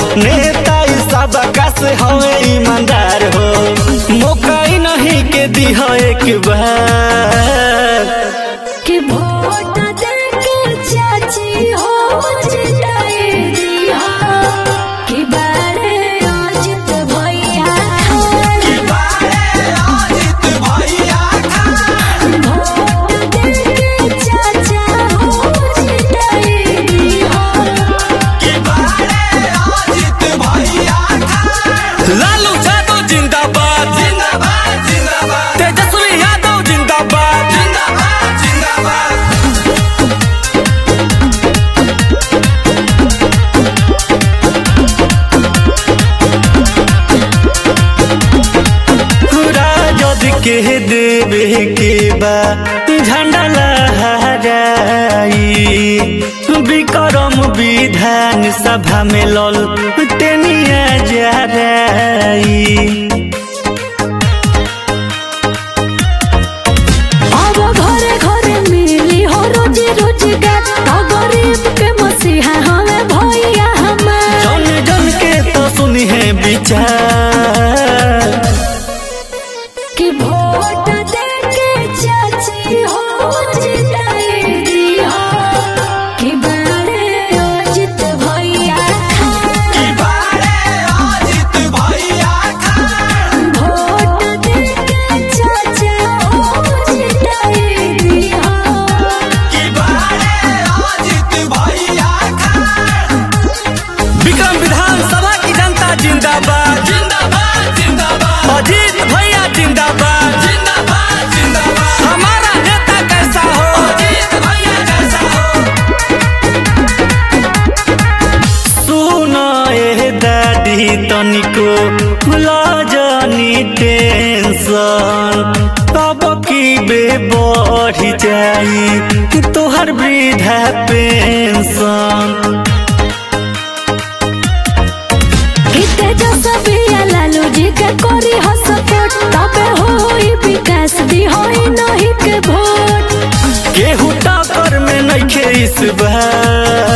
नेता ई सब से हवे ईमानदार हो मौका ही नहीं के दिह एक बार कि वोट देके चाची हो जिताए दिया कि बारे अजित भैया वोट देके चाचा हो जिताए दिया लालू यादव जिंदाबाद तेजस्वी यादव जिंदाबाद राजद के देवे के बा झंडा लहराई विक्रम विधान सभा में लल टेनिया जराई अब घरे घरे मिली हो रोजी रोजगार तो गरीब के मसीहा हमें भैया हमार जन जन के तो सुनी है विचार कि वोट देके चाची हो जिताए दिया कि बारे अजित भैया वोट देके चाचा हो जिताए दिया विक्रम विधानसभा की जनता जिंदाबाद जिंदाबाद जिंदाबाद अजीत भैया जिंदाबाद जिंदाबाद जिंदाबाद हमारा नेता कैसा हो अजीत भैया कैसा हो सुनो ए दादी तनिको लजनी टेंशन अब की बे बढ़ जाई तोहर वृद्धा पेंशन किते जो सबिया लालू जी के कोरी हो सपोर्ट तबे होई विकास दी होई नहीं के वोट केहू टक्कर में नइखे इस बार